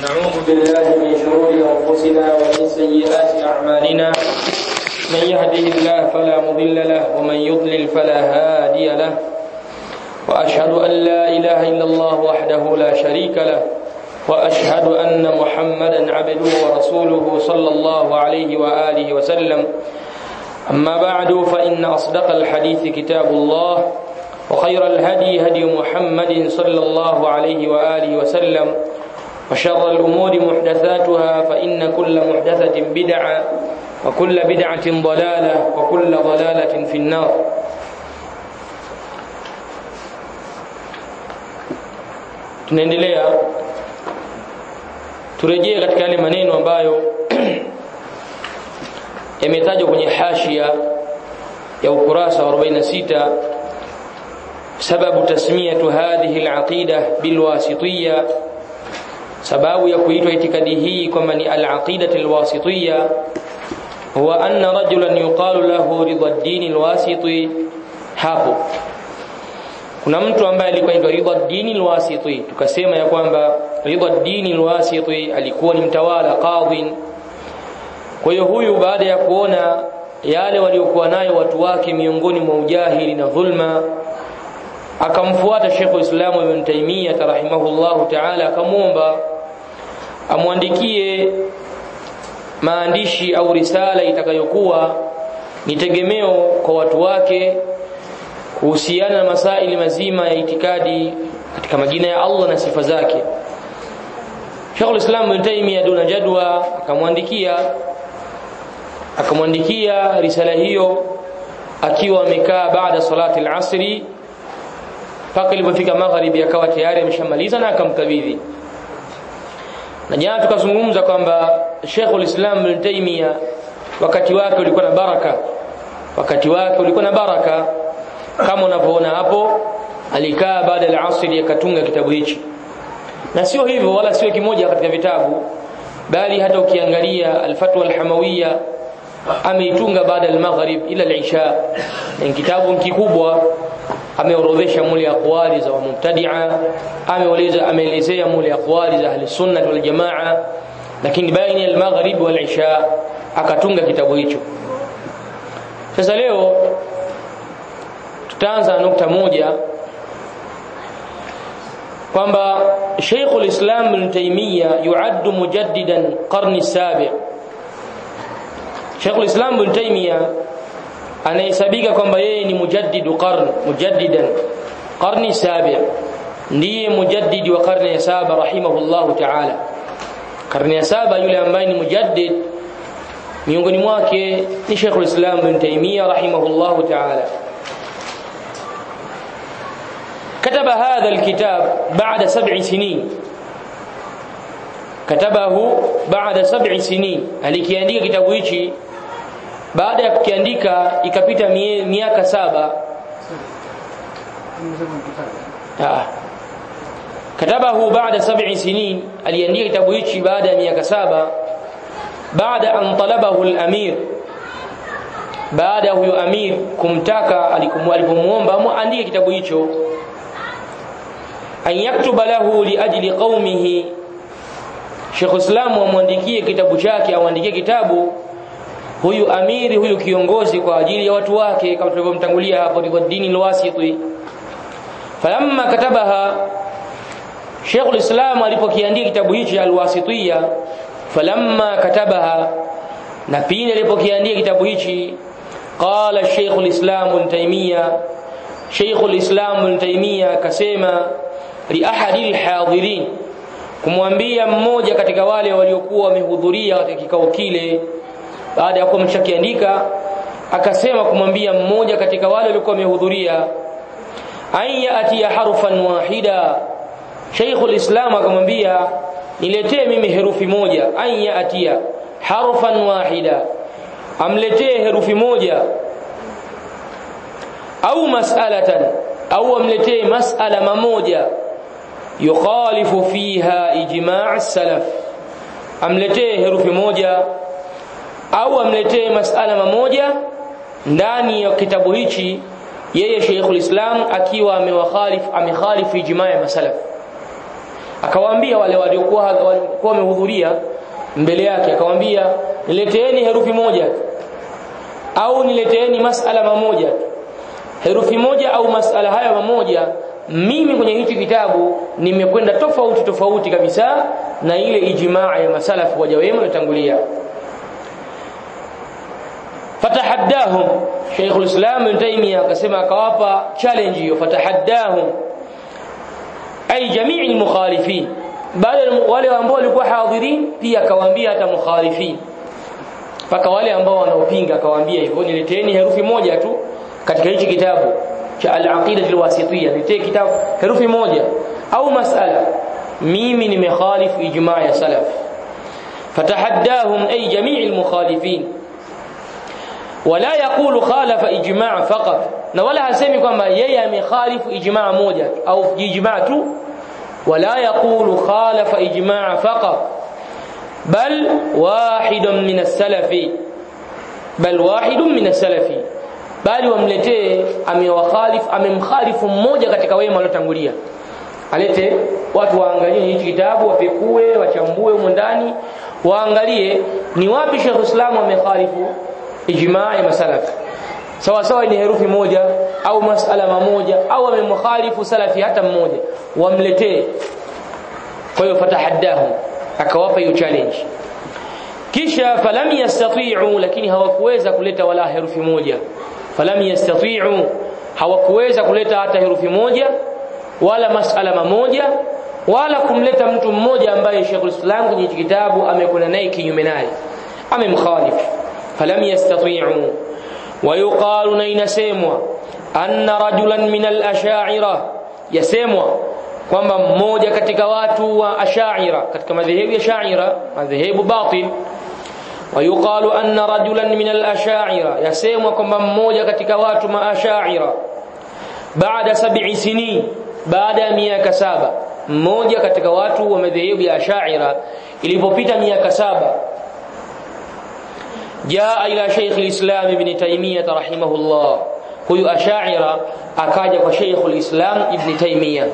ونعوذ بالله من شرور أنفسنا ومن سيئات أعمالنا من يهده الله فلا مضل له ومن يضلل فلا هادي له وأشهد أن لا إله إلا الله وحده لا شريك له وأشهد أن محمدا عبده ورسوله صلى الله عليه وآله وسلم أما بعد فإن أصدق الحديث كتاب الله وخير الهدي هدي محمد صلى الله عليه وآله وسلم وشر الأمور محدثاتها فإن كل محدثة بدعة وكل بدعة ضلالة وكل ضلالة في النار tunaendelea turejee katika yale maneno ambayo yametajwa kwenye hashia ya ukurasa wa 46 sababu tasmiyatu hadhihi alaqida bilwasitiyya sababu ya kuitwa itikadi hii kwamba ni alaqidatu alwasitiyya huwa anna rajulan yuqalu lahu ridha ad-din alwasiti hapo kuna mtu ambaye alikuwa anaitwa ridha ad-din alwasiti tukasema ya kwamba ridha ad-din alwasiti alikuwa ni mtawala qadhi kwa hiyo huyu baada ya kuona yale waliokuwa nayo watu wake miongoni mwa ujahili na dhulma akamfuata Sheikh Uislamu Ibn Taymiyyah rahimahullahu ta'ala akamwomba amwandikie maandishi au risala itakayokuwa ni tegemeo kwa watu wake kuhusiana na masaili mazima ya itikadi katika majina ya Allah na sifa zake Sheikh Uislamu Ibn Taymiyyah duna jadwa akamwandikia akamwandikia risala hiyo akiwa amekaa baada salati al-asri mpaka ilipofika magharibi akawa tayari ameshamaliza na akamkabidhi na jana tukazungumza kwamba Sheikhul Islam Ibn Taymiyyah wakati wake ulikuwa na baraka wakati wake ulikuwa na baraka kama unavyoona hapo alikaa baada ya asri akatunga kitabu hichi na sio hivyo wala sio kimoja katika vitabu bali hata ukiangalia al-Fatwa al-Hamawiyya ameitunga baada al-maghrib ila al-isha ni kitabu kikubwa ameorodhesha mule aqwali za mubtadi'a ameeleza ameelezea mule aqwali za ahli sunna wal jamaa lakini baina al-maghrib wal isha akatunga kitabu hicho sasa leo tutaanza nukta moja kwamba Sheikhul Islam Ibn Taymiyyah yuaddu mujaddidan qarni sabi Sheikhul Islam Ibn Taymiyyah anahesabika kwamba yeye ni mujaddidu qarn mujaddidan qarni sabi ndiye mujaddidi wa karne ya saba rahimahullahu ta'ala karne ya saba yule ambaye ni mujaddid miongoni mwake ni Sheikhul Islam Ibn Taymiyyah rahimahullahu ta'ala كتب هذا الكتاب بعد سبع سنين كتبه بعد سبع سنين alikiandika kitabu hichi baada ya kukiandika ikapita miaka saba ah katabahu baada sab'i sinin aliandika kitabu hichi baada ya miaka saba baada an talabahu al-amir baada huyo amir kumtaka alipomuomba muandike kitabu hicho an yaktuba lahu li ajli qaumihi Sheikh Islam amwandikie kitabu chake amwandikie kitabu huyu amiri huyu kiongozi kwa ajili ya watu wake kama tulivyomtangulia hapo ni dini alwasiti falamma katabaha Sheikh al-Islam alipokiandika kitabu hichi alwasitiyya falamma katabaha na pindi alipokiandika kitabu hichi qala Sheikh al-Islam Ibn Taymiyyah Sheikh al-Islam Ibn Taymiyyah akasema li ahadi al-hadirin kumwambia mmoja katika wale waliokuwa wamehudhuria katika kikao kile baada ya kuwa mshakiandika akasema kumwambia mmoja katika wale waliokuwa wamehudhuria aya atia harfan wahida Sheikhul Islam akamwambia niletee mimi herufi moja aya atia harfan wahida amletee herufi moja au mas'alatan au amletee mas'ala mamoja yukhalifu fiha ijma' as-salaf amletee herufi moja au amletee masala mamoja ndani ya kitabu hichi yeye Sheikhul Islam akiwa amewakhalif amekhalifu ijma ya masalaf akawaambia wale waliokuwa walikuwa wamehudhuria mbele yake akawaambia nileteeni herufi moja au nileteeni masala mamoja herufi moja au masala haya mamoja mimi kwenye hichi kitabu nimekwenda tofauti tofauti kabisa na ile ijmaa ya masalafu waja wema waliotangulia fatahaddahum Sheikh al-Islam Ibn Taymiyyah akasema akawapa challenge hiyo fatahaddahum ay jamii al-mukhalifin bali wale ambao walikuwa hadhirin pia akawaambia hata mukhalifin mpaka wale ambao wanaopinga akawaambia hivyo nileteeni herufi moja tu katika hichi kitabu cha al-aqida al-wasitiyya niletee kitabu herufi moja au masala mimi nimekhalifu ijma' ya salaf fatahaddahum ay jamii al-mukhalifin wala yaqulu khalafa ijma' faqat na wala hasemi kwamba yeye amekhalifu ijma' moja au ijma' tu wala yaqulu khalafa ijma' faqat bal wahidun min as-salafi bal wahidun min as-salafi bali wamletee amewakhalifu amemkhalifu mmoja katika wema waliotangulia alete watu waangalie hichi kitabu wapekue wachambue humo ndani waangalie ni wapi Sheikh Islam amekhalifu ijmaa ya masalaf sawa sawa ni herufi moja au masala mamoja au amemkhalifu salafi hata mmoja wamletee kwa hiyo fatahaddahu akawapa hiyo challenge kisha falam yastati'u lakini hawakuweza kuleta wala herufi moja falam yastati'u hawakuweza kuleta hata herufi moja wala masala mamoja wala kumleta mtu mmoja ambaye Sheikh Islam kwenye kitabu amekwenda naye kinyume naye amemkhalifu falam yastati'u ويقال نينسموا أن رجلا من الأشاعرة يسموا kwamba mmoja katika watu wa ashaira katika madhehebu ya shaira madhehebu batil wayuqalu anna rajulan min al-ashaira yasemwa kwamba mmoja katika watu ma ashaira baada sab'i sinin baada ya miaka saba mmoja katika watu wa madhehebu ya ashaira ilipopita miaka saba jaa ila Sheikh al-Islam Ibn Taymiyyah rahimahullah huyu ashaira akaja kwa Sheikh al-Islam Ibn Taymiyyah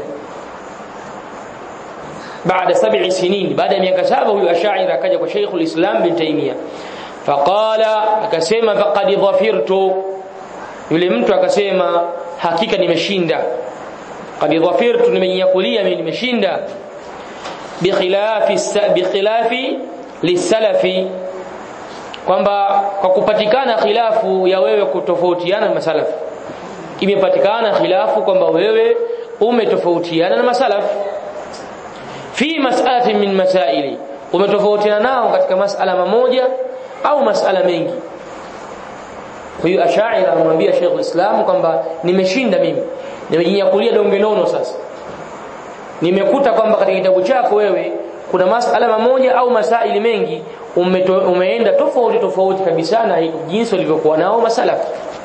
baada sab'i sinin baada ya miaka saba huyu ashaira akaja kwa Sheikh al-Islam Ibn Taymiyyah faqala akasema faqad dhafirtu yule mtu akasema hakika nimeshinda qad dhafirtu nimenyakulia mimi nimeshinda bikhilafi bikhilafi lisalafi kwamba kwa kupatikana khilafu ya wewe kutofautiana na masalafu imepatikana khilafu kwamba wewe umetofautiana na masalafu fi mas'alatin min masaili umetofautiana nao katika masala mamoja au masala mengi kwa hiyo ashaira anamwambia Sheikh Islam kwamba nimeshinda mimi nimejinyakulia donge nono sasa nimekuta kwamba katika kitabu chako wewe kuna masala mamoja au masaili mengi umeto, umeenda tofauti tofauti kabisa na jinsi walivyokuwa nao masalafu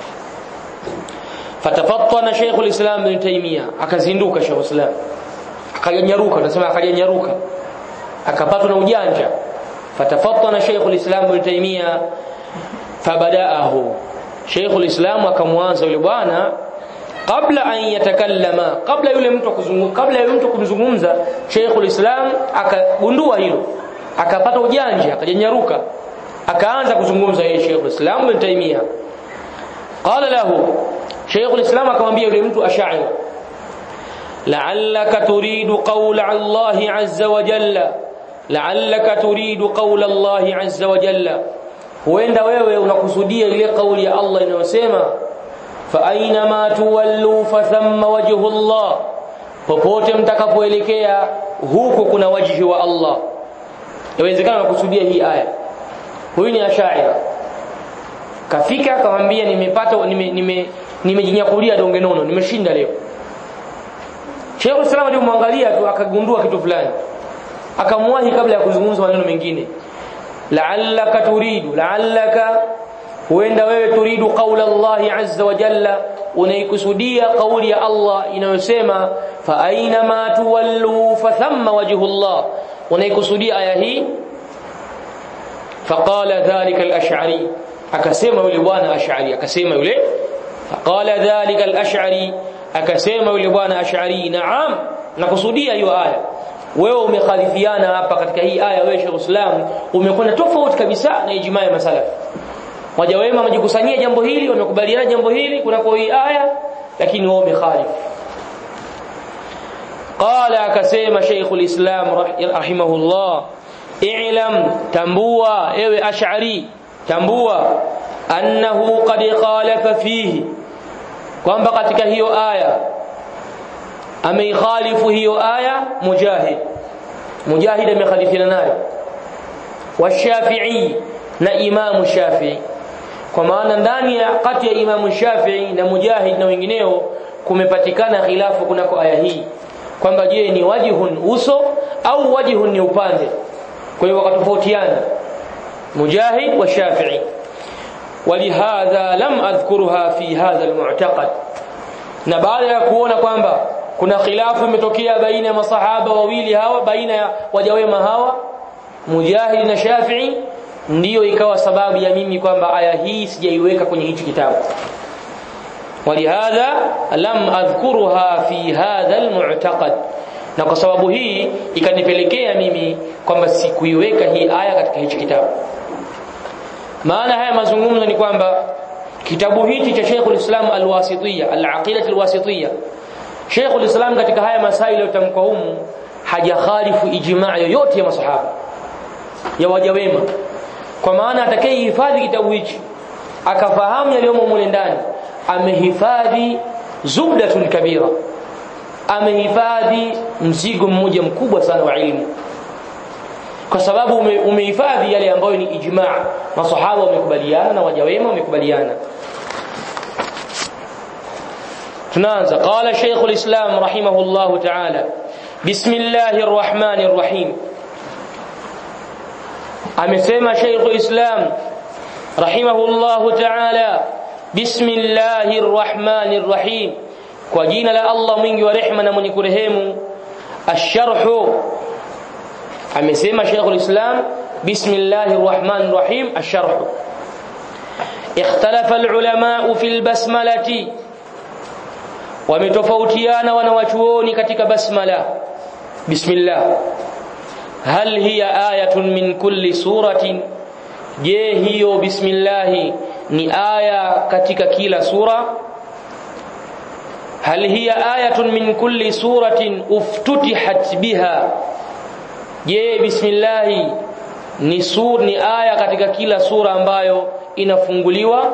fatafattana Sheikh al-Islam Ibn Taymiyyah akazinduka Sheikh al-Islam akajanyaruka tunasema akajanyaruka akapatwa na ujanja fatafattana Sheikh al-Islam Ibn Taymiyyah fabadaahu Sheikh al-Islam akamwanza yule bwana kabla an yatakallama kabla yule mtu kuzungumza kabla yule mtu kumzungumza Sheikh al-Islam akagundua hilo akapata ujanja akajanyaruka akaanza kuzungumza yeye Sheikh al-Islam Ibn Taymiyyah qala lahu Sheikh al-Islam akamwambia yule mtu ash'ari la'allaka turidu qawla Allah azza wa jalla la'allaka turidu qawla Allah azza wa jalla huenda wewe unakusudia ile kauli ya Allah inayosema fa aina ma tuwallu fa thamma wajhu Allah popote mtakapoelekea huko kuna wajhi wa Allah inawezekana unakusudia hii aya huyu ni ashaira kafika akamwambia nimepata nime nime nimejinyakulia donge nono nimeshinda leo Sheikh Islam alimwangalia tu akagundua kitu fulani akamwahi kabla ya kuzungumza maneno mengine la'allaka turidu la'allaka huenda wewe turidu qaula Allah azza wa jalla unaikusudia kauli ya Allah inayosema fa aina ma tuwallu fa thamma wajhu Allah unaikusudia aya hii faqala dhalika al-ash'ari akasema yule bwana ash'ari akasema yule faqala dhalika al-ash'ari akasema yule bwana ash'ari na'am nakusudia hiyo aya wewe umekhalifiana hapa katika hii aya wewe Sheikh Islam umekwenda tofauti kabisa na ijma ya masalaf waja wema wamejikusanyia jambo hili wamekubaliana jambo hili kunako hii aya lakini wao umekhalif qala akasema Sheikh Islam rahimahullah i'lam tambua ewe ash'ari tambua annahu qad khalafa fihi kwamba katika hiyo aya ameikhalifu hiyo aya mujahid mujahid amekhalifiana nayo washafi'i na imamu shafi'i kwa maana ndani ya kati ya imamu shafi'i na mujahid na wengineo kumepatikana khilafu kunako aya hii kwamba je ni wajihun uso au wajihun ni upande kwa hiyo wakatofautiana mujahid wa shafi'i ولهذا لم اذكرها في هذا المعتقد na baada ya kuona kwamba kuna khilafu imetokea baina ya masahaba wawili hawa baina ya wajawema hawa Mujahid na Shafi'i ndiyo ikawa sababu ya mimi kwamba aya hii sijaiweka kwenye hichi kitabu walihadha lam adhkuruha fi hadha almu'taqad na kwa sababu hii ikanipelekea mimi kwamba sikuiweka hii aya katika hichi kitabu maana haya mazungumzo ni kwamba kitabu hichi cha Sheikh al-Islam al-Wasitiyya al-Aqidah al-Wasitiyya Sheikh al-Islam katika haya masaili yotamkwa humu hajakhalifu ijma' yoyote ya masahaba ya waja wema kwa maana atakayehifadhi kitabu hichi akafahamu yaliyomo mule ndani amehifadhi zubdatun kabira amehifadhi mzigo mmoja mkubwa sana wa ilmu kwa sababu umehifadhi yale ambayo ni ijma' masahaba wamekubaliana na waja wema wamekubaliana tunaanza qala shaykh al-islam rahimahullah ta'ala bismillahir rahmanir rahim amesema shaykh al-islam rahimahullah ta'ala bismillahir rahmanir rahim kwa jina la Allah mwingi wa rehema na mwenye kurehemu asharhu amesema Sheikh al-Islam bismillahir rahmanir rahim asharh ikhtalafa al-ulama fi al-basmalati wametofautiana wanawachuoni katika basmala bismillah hal hiya ayatun min kulli suratin je hiyo bismillah ni aya katika kila sura hal hiya ayatun min kulli suratin uftutihat biha je bismillah ni sur ni aya katika kila sura ambayo inafunguliwa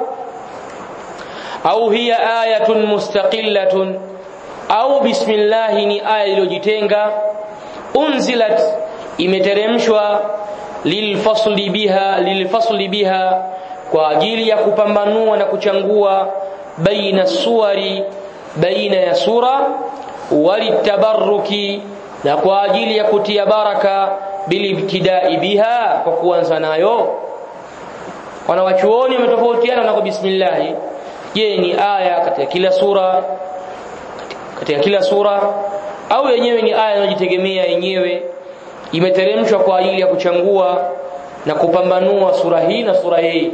au hiya ayatun mustaqillatun au bismillah ni aya iliyojitenga unzilat imeteremshwa lilfasli biha lilfasli biha kwa ajili ya kupambanua na kuchangua baina suwari baina ya sura walitabarruki na kwa ajili ya kutia baraka bilibtidai biha kwa kuanza nayo wanawachuoni wametofautiana na kwa bismillah je ni aya katika kila sura katika kila sura au yenyewe ni aya inayojitegemea yenyewe imeteremshwa kwa ajili ya kuchangua na kupambanua sura hii na sura hii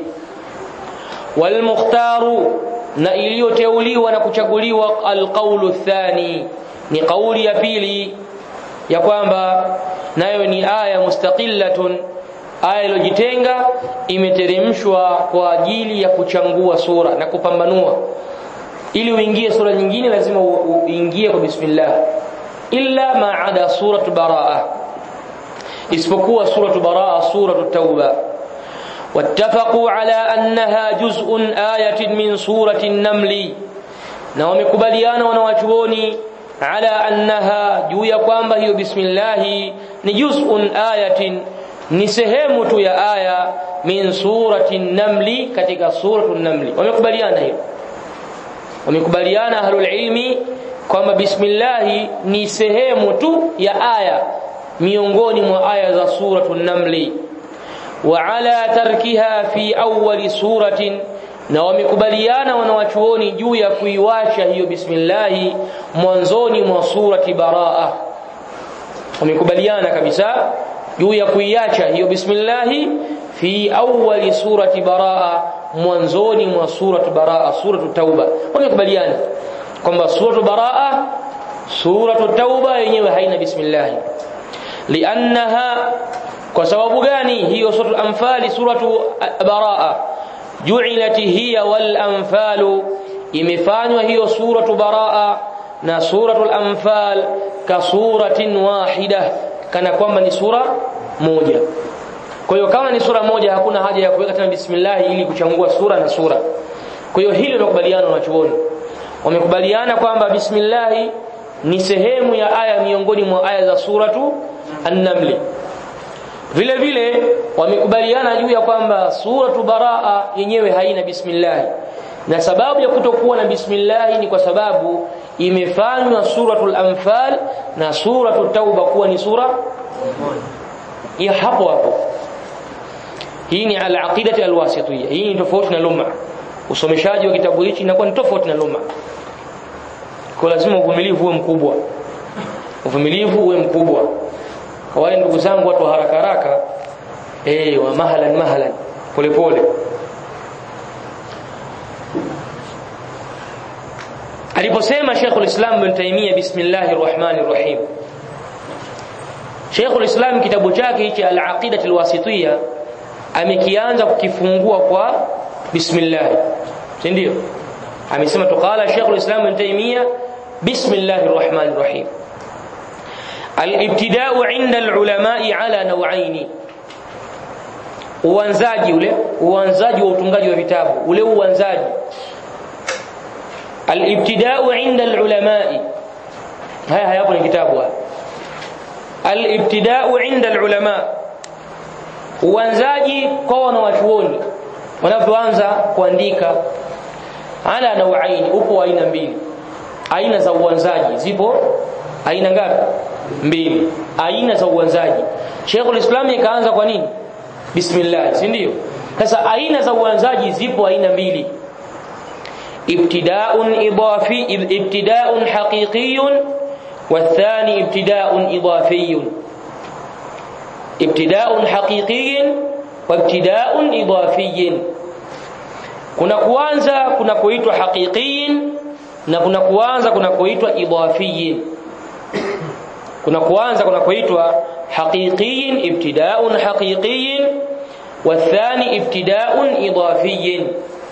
walmukhtaru na iliyoteuliwa na kuchaguliwa alqaulu thani ni kauli ya pili ya kwamba nayo ni aya mustaqillatun aya iliyojitenga imeteremshwa kwa ajili ya kuchangua sura na kupambanua ili uingie sura nyingine lazima uingie kwa bismillah illa ma'ada suratu baraa isipokuwa suratu baraa suratu tauba واتفقوا على أنها جزء آية من سورة النمل na wamekubaliana wanawachuoni ala annaha juu ya kwamba hiyo bismillah ni juz'un ayatin ni sehemu tu ya aya min surati namli katika suratu namli wamekubaliana hiyo wamekubaliana ahlul ilmi kwamba bismillah ni sehemu tu ya aya miongoni mwa aya za suratu namli wa ala tarkiha fi awwali suratin na wamekubaliana wanawachuoni juu ya kuiwacha hiyo bismillah mwanzoni mwa surati baraa wamekubaliana kabisa juu ya kuiacha hiyo bismillah fi awwali surati baraa mwanzoni mwa surati baraa suratu tauba wamekubaliana kwamba suratu baraa suratu tauba yenyewe haina bismillah liannaha kwa sababu gani hiyo suratul anfal suratu baraa ju'ilat hiya wal anfalu imefanywa hiyo suratu baraa na suratul anfal ka suratin wahida kana kwamba ni sura moja kwa hiyo kama ni sura moja hakuna haja ya kuweka tena bismillah ili kuchangua sura na sura kwa hiyo hilo limekubaliana wanachuoni wamekubaliana kwamba bismillah ni sehemu ya aya miongoni mwa aya za suratu an-naml vile vile wamekubaliana juu ya kwamba suratu baraa yenyewe haina bismillah na sababu ya kutokuwa na bismillah ni kwa sababu imefanywa suratul anfal na suratul tauba kuwa ni sura ya hapo hapo hii ni al-aqidati al-wasitiyya hii ni tofauti na lumma usomeshaji wa kitabu hichi inakuwa ni tofauti na lumma kwa lazima uvumilivu uwe mkubwa uvumilivu uwe mkubwa kwa wale ndugu zangu watu wa haraka haraka eh wa mahalan mahalan pole pole aliposema Sheikhul Islam Ibn Taymiyyah bismillahir rahmanir rahim Sheikhul Islam kitabu chake hichi al-Aqidah al-Wasitiyya amekianza kukifungua kwa bismillah si ndio amesema tuqala Sheikhul Islam Ibn Taymiyyah bismillahir rahmanir rahim al-ibtida'u 'inda al-ulama'i 'ala naw'aini uanzaji ule uanzaji wa utungaji wa vitabu ule uanzaji al-ibtida'u 'inda al-ulama'i haya hayapo ni kitabu haya al-ibtida'u 'inda al-ulama uanzaji kwa wanawachuoni wanapoanza kuandika ala nauaini upo aina mbili aina za uanzaji zipo aina ngapi mbili aina za uanzaji Sheikhul Islam ikaanza kwa nini bismillah si ndio sasa aina za uanzaji zipo aina mbili ibtida'un idafi ibtida'un haqiqiyyun والثاني ابتداء إضافي ابتداء حقيقي وابتداء إضافي kuna kuanza kuna kuitwa haqiqiyin na kuna kuanza kuna kuitwa idafiyin kuna kuanza kuna kuitwa haqiqiyin ibtida'un haqiqiyin والثاني ابتداء إضافي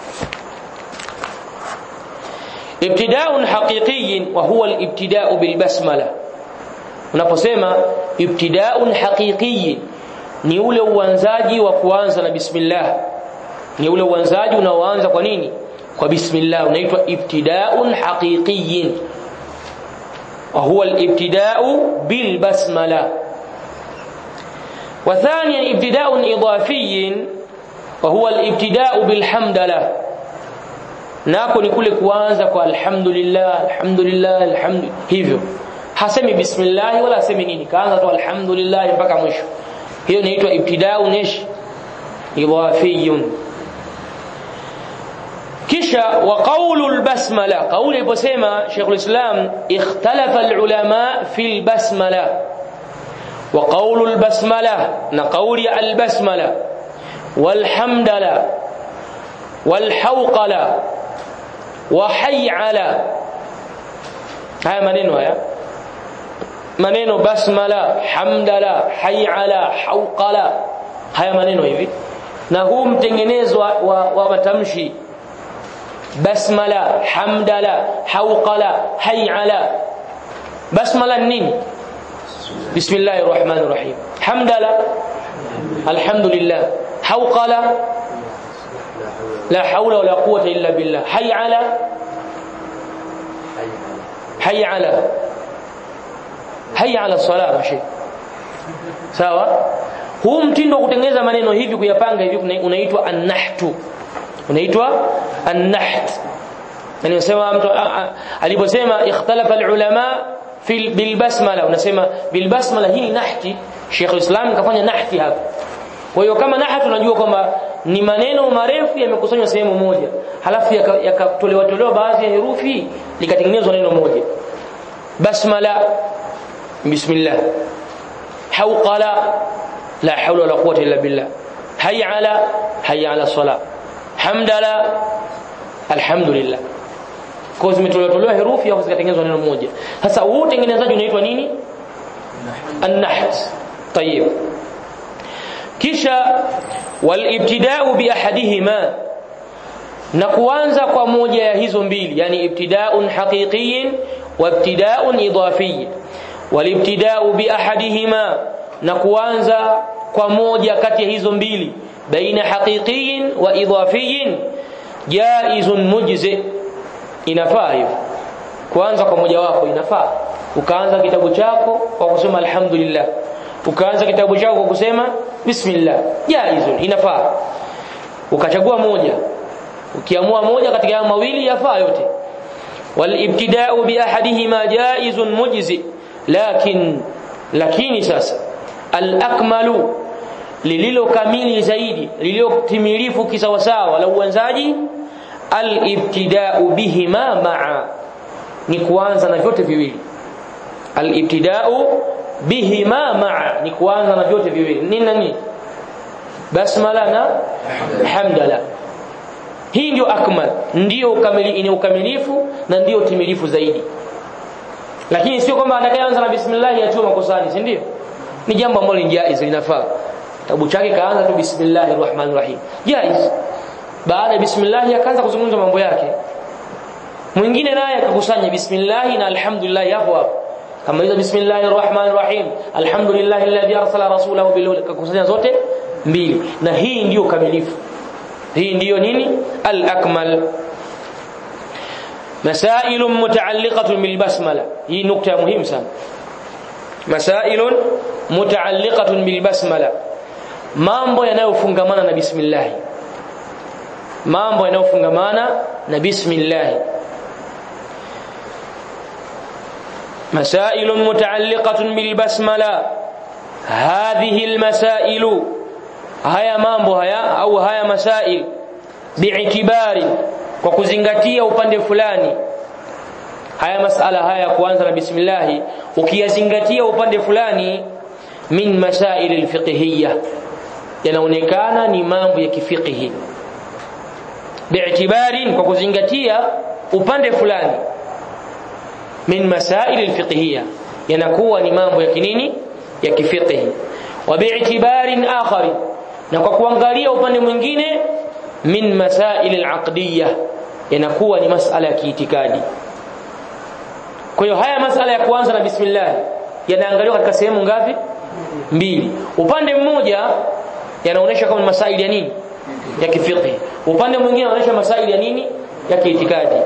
ابتداء حقيقي وهو الابتداء بالبسمله unaposema ibtida'un haqiqi ni ule uanzaji wa kuanza na bismillah ni ule uanzaji unaoanza kwa nini kwa bismillah unaitwa ibtida'un haqiqi wa huwa al-ibtida'u bil basmala wa thaniyan ibtida'un idafi wa huwa al-ibtida'u bil hamdalah nako ni kule kuanza kwa alhamdulillah alhamdulillah alhamdu hivyo hasemi bismillah wala hasemi nini kaanza tu alhamdulillah mpaka mwisho hiyo inaitwa ibtida'u nish idafiyun kisha wa qawlu albasmala qawli aliposema Sheikh ulislam ikhtalafa alulama fi albasmala wa qawlu albasmala na qawli albasmala walhamdala walhawqala wa hay'ala haya maneno haya maneno basmala hamdala hay'ala hauqala haya maneno hivi na huu mtengenezo wa, wa, wa matamshi basmala hamdala hauqala hay'ala basmala nini bismillahir rahmanir rahim hamdala alhamdulillah hauqala la hawla wala quwwata illa billah hay'ala hay'ala hayya ala sala mashi sawa huu mtindo wa kutengeneza maneno hivi kuyapanga hivi unaitwa an-nahtu unaitwa an-naht yani unasema mtu aliposema ikhtalafa al-ulama fi bil basmala unasema bil basmala hii nahti Sheikh Islam kafanya nahti hapa kwa hiyo kama nahti unajua kwamba ni maneno marefu yamekusanywa sehemu moja halafu yakatolewa yaka tolewa baadhi ya herufi likatengenezwa neno moja basmala بسم الله حوقلا لا حول ولا قوة إلا بالله هيا على هيا على الصلاة حمد لا الحمد لله kwa zimetolewa tolewa herufi au zikatengenezwa neno moja sasa huu utengenezaji unaitwa nini an-naht طيب kisha walibtida'u bi ahadihima na kuanza kwa moja ya hizo mbili yani ibtida'un haqiqiyyin wa ibtida'un idafiyyin walibtida'u bi ahadihima na kuanza kwa moja kati ya hizo mbili baina haqiqiyyin wa idafiyyin jaizun mujzi inafaa hivyo kuanza kwa moja wako inafaa ukaanza kitabu chako kwa kusema alhamdulillah ukaanza kitabu chako kwa kusema bismillah jaizun inafaa ukachagua moja ukiamua moja katika hayo mawili yafaa yote walibtida'u bi ahadihima jaizun mujzi lakin lakini sasa al-akmalu lililo kamili zaidi lililo timilifu kisawasawa la uanzaji al-ibtida'u bihima ma'a ni kuanza na vyote viwili al-ibtida'u bihima ma'a ni kuanza na vyote viwili nini nani basmala na hamdala hii ndio akmal ndio ukamili ina ukamilifu na ndio timilifu zaidi lakini sio kwamba atakayeanza na bismillah atiwe makosani si ndio ni jambo ambalo ni jaiz linafaa kitabu chake kaanza tu bismillahir rahmanir rahim jaiz baada ya bismillah akaanza kuzungumza mambo yake mwingine naye akakusanya bismillah na alhamdulillah hapo hapo kama hizo bismillahir rahmanir rahim alhamdulillah alladhi arsala rasulahu bil huda akakusanya zote mbili na hii ndiyo kamilifu hii ndiyo nini al-akmal مسائل متعلقة بالبسملة هي نقطة مهمة sana مسائل متعلقة بالبسملة mambo yanayofungamana na bismillah mambo yanayofungamana na bismillah مسائل متعلقة بالبسملة هذه المسائل haya mambo haya au haya masail bi'tibari kwa kuzingatia upande fulani haya masala haya kuanza na bismillah ukiyazingatia upande fulani min masail alfiqhiyya yanaonekana ni mambo ya kifiqhi bi'tibari kwa kuzingatia upande fulani min masail alfiqhiyya yanakuwa ni mambo ya kinini ya kifiqhi wa bi'tibarin akhari na kwa kuangalia upande mwingine min masail alaqdiyya yanakuwa ni masala ya kiitikadi kwa hiyo haya masala ya kuanza na bismillah yanaangaliwa katika sehemu ngapi mbili upande mmoja yanaonesha kama ni masaili ya nini ya kifiqhi upande mwingine yanaonesha masaili ya nini ya kiitikadi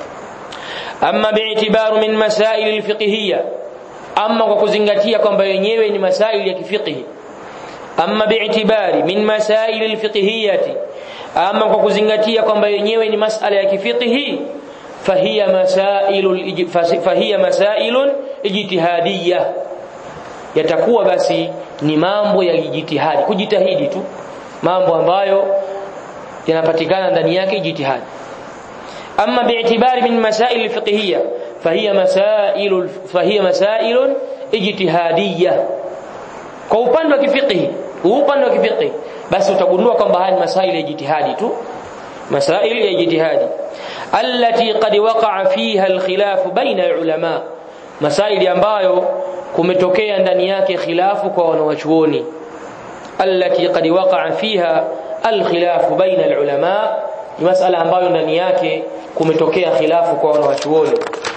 amma bi'tibaru min masail alfiqhiyya amma kwa kuzingatia kwamba yenyewe ni masaili ya kifiqhi amma bi'tibari min masail alfiqhiyyati ama kwa kuzingatia kwamba yenyewe ni masala ya kifiqhi fahiya masailul fahiya masailun ijtihadiyya yatakuwa basi ni mambo ya ijtihadi kujitahidi tu mambo ambayo yanapatikana ndani yake ijtihadi amma bi'tibari min masail alfiqhiyya fahiya masailul fahiya masailun ijtihadiyya kwa upande wa kifiqhi upande wa kifiqhi basi utagundua kwamba haya ni masaili ya jitihadi tu masaili ya jitihadi allati qad waqa'a fiha alkhilaf baina ulama masaili ambayo kumetokea ndani yake khilafu kwa wanawachuoni allati qad waqa'a fiha alkhilaf baina alulama ni masala ambayo ndani yake kumetokea khilafu kwa wanawachuoni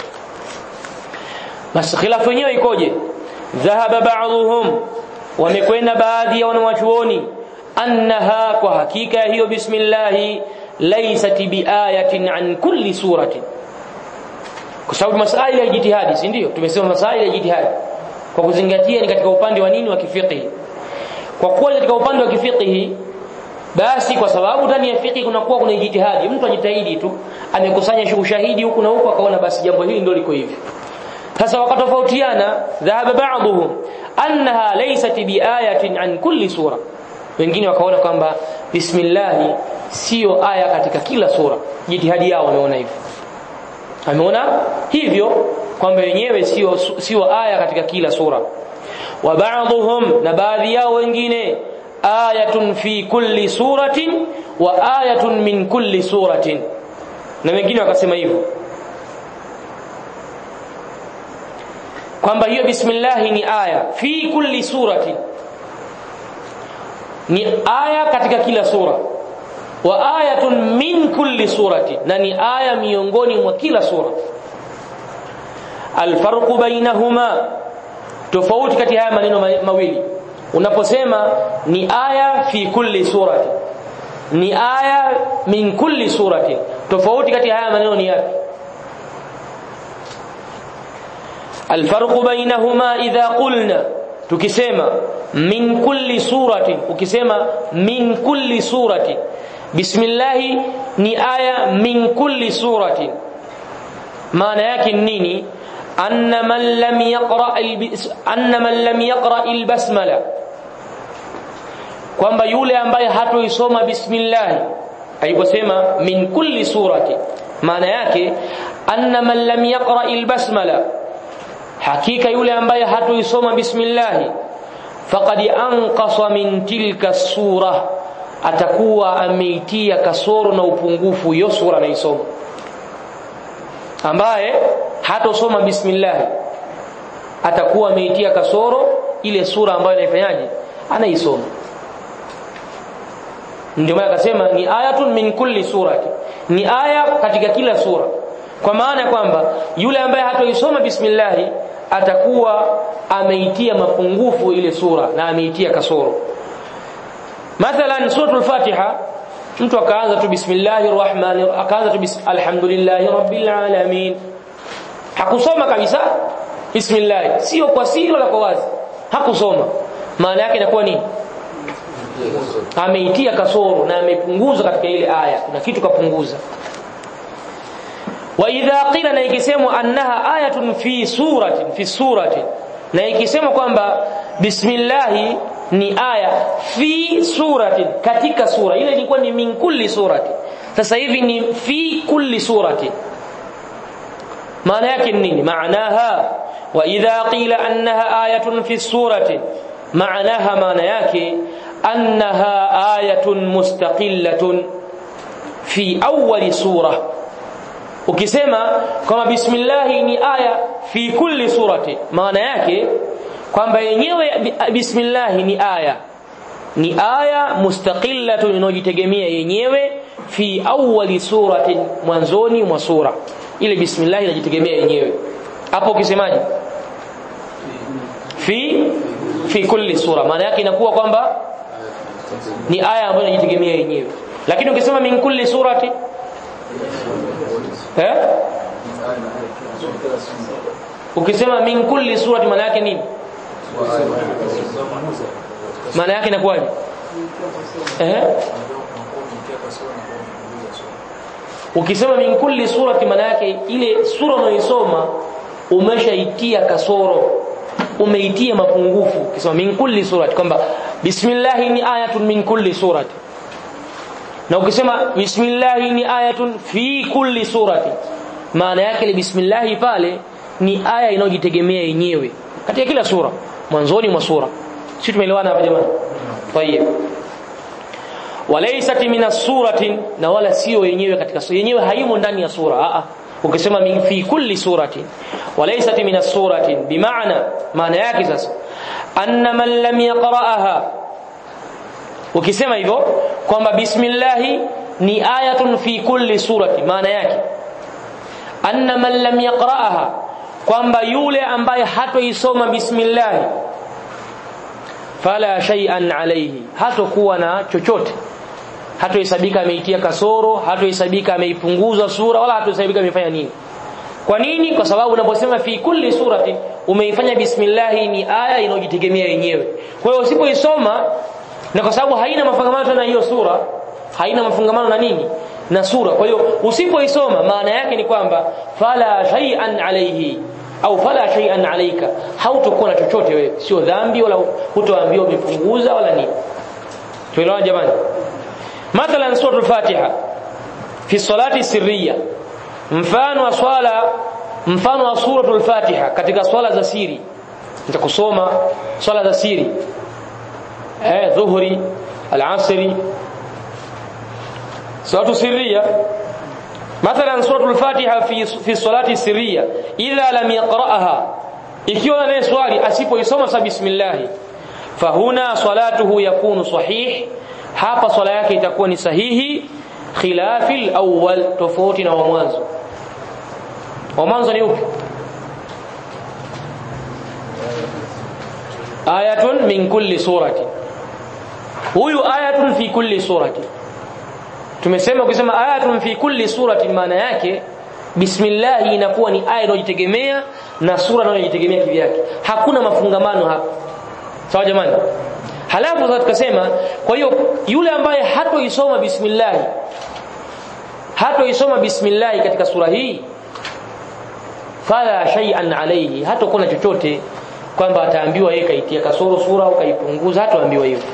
basi khilafu yenyewe ikoje dhahaba ba'dhum wamekwenda baadhi ya wanawachuoni annaha kwa hakika hiyo bismillah laysat biayatin an kulli suratin kwa sababu masaili ya jitihadi si ndio tumesema masaili ya jitihadi kwa kuzingatia ni katika upande wa nini wa kifiqhi kwa kuwa katika upande wa kifiqhi basi kwa sababu ndani ya fiqhi kunakuwa kuna jitihadi mtu ajitahidi tu amekusanya ushahidi huku na huku akaona basi jambo hili ndio liko hivi sasa wakatofautiana dhahaba ba'dhum annaha laysat biayatin an kulli sura wengine wakaona kwamba bismillah sio aya katika kila sura jitihadi yao wameona hivyo ameona hivyo kwamba wenyewe sio sio aya katika kila sura wa ba'dhum na baadhi yao wengine ayatun fi kulli suratin wa ayatun min kulli suratin na wengine wakasema hivyo kwamba hiyo bismillah ni aya fi kulli surati ni aya katika kila sura wa ayatun min kulli surati na ni aya miongoni mwa kila sura alfarqu bainahuma tofauti kati haya maneno mawili unaposema ni aya fi kulli surati ni aya min kulli surati tofauti kati haya maneno ni yapi alfarqu bainahuma idha qulna tukisema min kulli surati ukisema min kulli surati bismillah ni aya min kulli surati maana yake nini anna man lam yaqra anna man lam yaqra albasmala kwamba yule ambaye hatoisoma bismillah aliposema min kulli surati maana yake anna man lam yaqra albasmala hakika yule ambaye hatoisoma bismillah faqad anqasa min tilka sura atakuwa ameitia kasoro na upungufu hiyo sura anaisoma ambaye hatosoma bismillah atakuwa ameitia kasoro ile sura ambayo anaifanyaje anaisoma ndio maana akasema ni ayatun min kulli surati ni aya katika kila sura kwa maana ya kwamba yule ambaye hatoisoma bismillah atakuwa ameitia mapungufu ile sura na ameitia kasoro mathalan suratul fatiha mtu akaanza tu bismillahir rahmanir akaanza tu alhamdulillahi rabbil alamin hakusoma kabisa bismillah sio kwa siri wala kwa wazi hakusoma maana yake inakuwa nini ameitia kasoro na amepunguza katika ile aya kuna kitu kapunguza wa idha qila na ikisemwa annaha ayatun fi suratin fi suratin na ikisemwa kwamba bismillah ni aya fi suratin katika sura ile ilikuwa ni min kulli surati sasa hivi ni fi kulli surati maana yake nini maanaha wa idha qila annaha ayatun fi surati maanaha maana yake annaha ayatun mustaqillatun fi awwali sura ukisema kama bismillah ni aya fi kulli surati maana yake kwamba yenyewe bismillah ni aya ni aya mustaqillatun inojitegemea yenyewe fi awwali suratin mwanzoni mwa sura ile bismillah inajitegemea yenyewe hapo ukisemaje fi fi kulli sura maana yake inakuwa kwamba ni aya ambayo inajitegemea yenyewe lakini ukisema min kulli surati eh ukisema min kulli surati maana yake nini maana yake inakuwaje eh ukisema min kulli surati maana yake ile sura unayoisoma umeshaitia kasoro umeitia mapungufu ukisema min kulli surati kwamba bismillah ni ayatun min kulli surati na ukisema bismillah ni ayatun fi kulli surati maana yake ile bismillah pale ni aya inayojitegemea yenyewe katika kila sura mwanzoni mwa sura sisi tumeelewana hapa jamani tayeb walaysat min as-surati na wala sio yenyewe katika sura yenyewe haimo ndani ya sura a a ukisema min fi kulli surati walaysat min as-surati bimaana maana yake sasa anna man lam yaqra'aha ukisema hivyo kwamba bismillah ni ayatun fi kulli surati maana yake anna man lam yaqra'aha kwamba yule ambaye hatoisoma bismillah fala shay'an alayhi hatokuwa na chochote hatohesabika ameitia kasoro hatohesabika ameipunguza sura wala hatohesabika amefanya nini kwa nini kwa sababu unaposema fi kulli surati umeifanya bismillah ni aya inayojitegemea yenyewe kwa hiyo usipoisoma na kwa sababu haina mafungamano na hiyo sura haina mafungamano na nini na sura kwa hiyo usipoisoma maana yake ni kwamba fala shay'an alayhi au fala shay'an alayka hautakuwa na chochote wewe sio dhambi wala hutoambiwa umepunguza wala nini tuelewana jamani mathalan suratul fatiha fi salati sirriya mfano wa swala mfano wa suratul fatiha katika swala za siri nitakusoma swala za siri eh dhuhri al-asri salatu sirriya مثلا سوره الفاتحه في في الصلاه السريه اذا لم يقراها ikiwa naye swali asipoisoma sa bismillah fahuna salatuhu yakunu sahih hapa swala yake itakuwa ni sahihi khilafi al-awwal tofauti na wa mwanzo wa mwanzo ni upi ayatun min kulli surati huyu ayatun fi kulli surati tumesema ukisema ayatun fi kulli surati maana yake bismillah inakuwa ni aya inayojitegemea na sura inayojitegemea kivyake hakuna mafungamano hapa sawa jamani halafu sasa tukasema kwa hiyo yule ambaye hatoisoma bismillah hatoisoma bismillah katika sura hii fala shay'an alayhi hatakuwa na chochote kwamba ataambiwa yeye kaitia kasoro sura au kaipunguza hataambiwa hivyo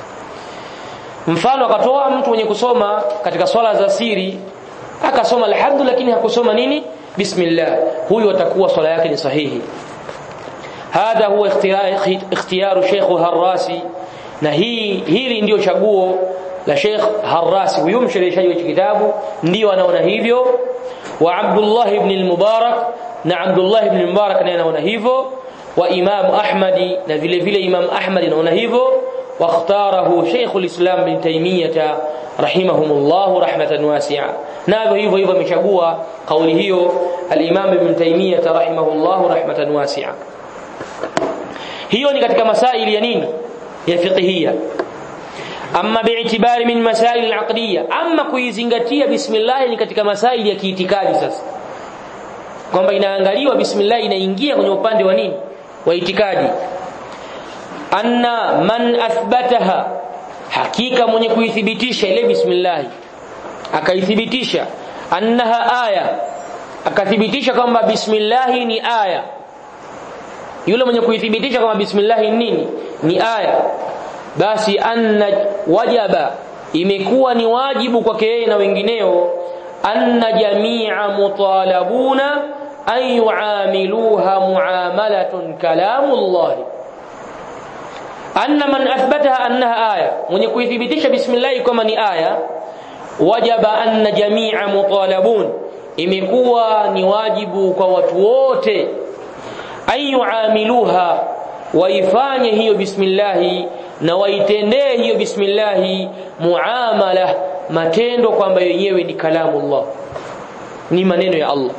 mfano akatoa mtu mwenye kusoma katika swala za siri akasoma alhamdu lakini hakusoma nini bismillah huyu atakuwa swala yake ni sahihi hadha huwa ikhtiyaru Sheikh Harrasi na hii hili ndio chaguo la Sheikh Harrasi huyu mshereheshaji wa kitabu ndio anaona hivyo wa Abdullah ibn al-Mubarak na Abdullah ibn al-Mubarak naye anaona hivyo wa Imam Ahmadi na vile vile Imam Ahmad anaona hivyo واختاره شيخ الإسلام بن تيمية رحمهم الله رحمة واسعة نابه hivyo hivyo amechagua kauli hiyo al-Imam Ibn Taymiyyah rahimahullah rahmatan wasi'a hiyo ni katika masaili ya nini ya fiqhiyya amma bi'tibari min masail al-aqdiyya amma kuizingatia bismillah ni katika masaili ya kiitikadi sasa kwamba inaangaliwa bismillah inaingia kwenye upande wa nini wa itikadi anna man athbataha hakika mwenye kuithibitisha ile bismillah akaithibitisha annaha aya akathibitisha kwamba bismillah ni aya yule mwenye kuithibitisha kwamba bismillah ni nini ni aya basi anna wajaba imekuwa ni wajibu kwake yeye na wengineo anna jamia mutalabuna an yuamiluha muamalatun kalamullahi anna man athbataha annaha aya mwenye kuithibitisha bismillah kama ni aya wajaba anna jamia mutalabun imekuwa ni wajibu kwa watu wote ayuamiluha waifanye hiyo bismillah na waitendee hiyo bismillah muamala matendo kwamba yenyewe ni kalamullah ni maneno ya Allah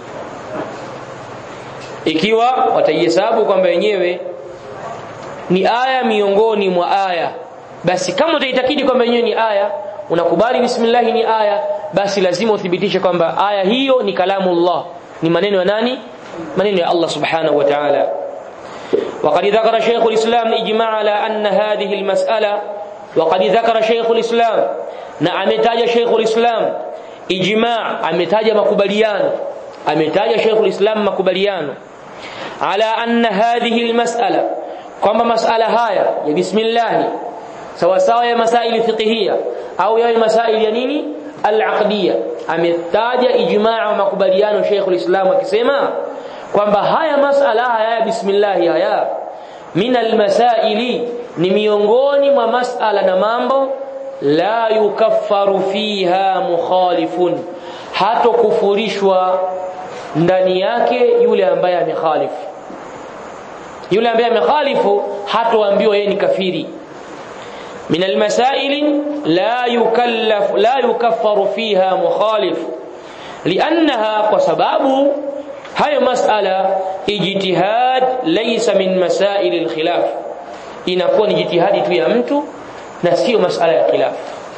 ikiwa wataihesabu kwamba yenyewe ni aya miongoni mwa aya basi kama utaitakidi kwamba yenyewe ni aya unakubali bismillah ni aya basi lazima uthibitishe kwamba aya hiyo ni kalamullah ni maneno ya nani maneno ya Allah subhanahu wa ta'ala وقد ذكر شيخ الإسلام إجماع على أن هذه المسألة وقد ذكر شيخ الإسلام نعم تاج شيخ الإسلام إجماع أمتاج مكبليان أمتاج شيخ الإسلام مكبليان على أن هذه المسألة kwamba masala haya ya bismillah sawa sawa ya masaili fiqhiyya au ya masaili ya nini al-aqdiyya ametaja ijmaa wa makubaliano Sheikh al-Islam akisema kwamba haya masala haya ya bismillah haya min al-masaili ni miongoni mwa masala na mambo la yukaffaru fiha mukhalifun hato kufurishwa ndani yake yule ambaye amekhalifu yule ambaye amekhalifu hatoambiwa yeye ni kafiri min almasail la yukallaf la yukaffaru fiha mukhalif liannaha kwa sababu hayo masala ijtihad laysa min masail alkhilaf inakuwa ni jitihadi tu ya mtu na sio masala ya khilaf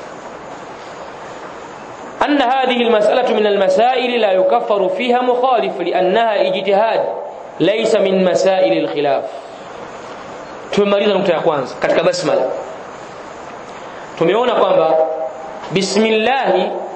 أن هذه المسألة من المسائل لا يكفر فيها مخالف لأنها اجتهاد laysa min masail alkhilaf tumemaliza nukta ya kwanza katika basmala tumeona kwamba bismillah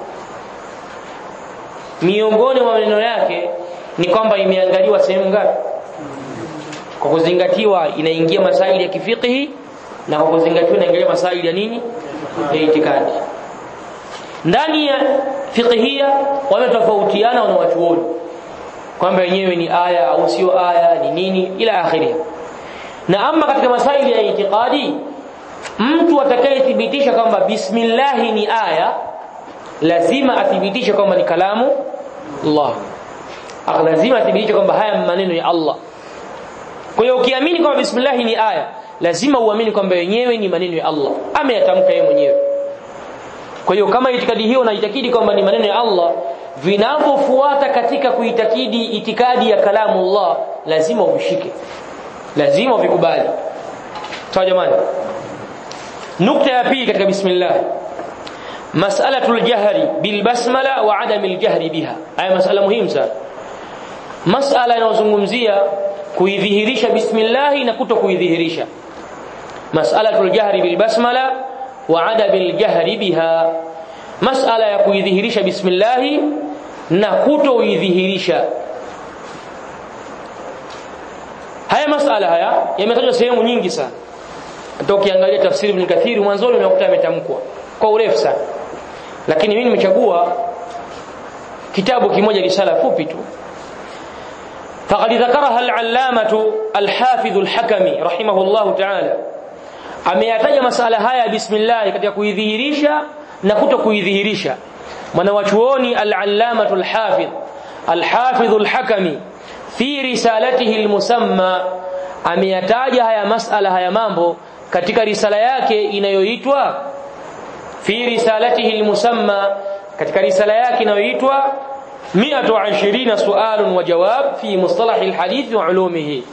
miongoni mwa maneno yake ni kwamba imeangaliwa sehemu ngapi kwa kuzingatiwa inaingia masaili ya kifiqhi na kwa kuzingatiwa inaingia masaili ya nini ya itikadi ndani ya fiqhia wametofautiana wana watuoni kwamba yenyewe ni aya au sio aya ni nini ila akhiri na ama katika masaili ya itikadi mtu atakayethibitisha kwamba bismillah ni aya lazima athibitishe kwamba ni kalamu Allah lazima athibitishe kwamba haya maneno ya Allah kwa hiyo ukiamini kwamba bismillah ni aya lazima uamini kwamba yenyewe ni maneno ya Allah ameyatamka yeye mwenyewe kwa hiyo kama itikadi hiyo unaitakidi kwamba ni maneno ya Allah vinavyofuata katika kuitakidi itikadi ya kalamu Allah lazima uvishike lazima uvikubali sawa jamani nukta ya pili katika bismillah mas'alatul jahri bil basmala wa adamil jahri biha haya masala muhimu sana masala inayozungumzia kuidhihirisha bismillah na kuto kuidhihirisha mas'alatul jahri bil basmala wa adamil jahri biha masala ya kuidhihirisha bismillah na kuto kuidhihirisha haya masala haya yametajwa sehemu nyingi sana hata ukiangalia tafsiri ibn kathiri mwanzoni unakuta yametamkwa kwa urefu sana lakini mimi nimechagua kitabu kimoja risala fupi tu فقد ذكرها العلامة الحافظ الحكمي رحمه الله تعالى ameyataja masala haya bismillah katika kuidhihirisha na kuto kuidhihirisha mwanawachuoni al-allamatu al-hafidh al-hafidh al-hakami fi risalatihi al-musamma ameyataja haya masala haya mambo katika risala yake inayoitwa fi risalatihi al-musamma katika risala yake inayoitwa 120 sualun wa jawab fi mustalah al-hadith wa ulumihi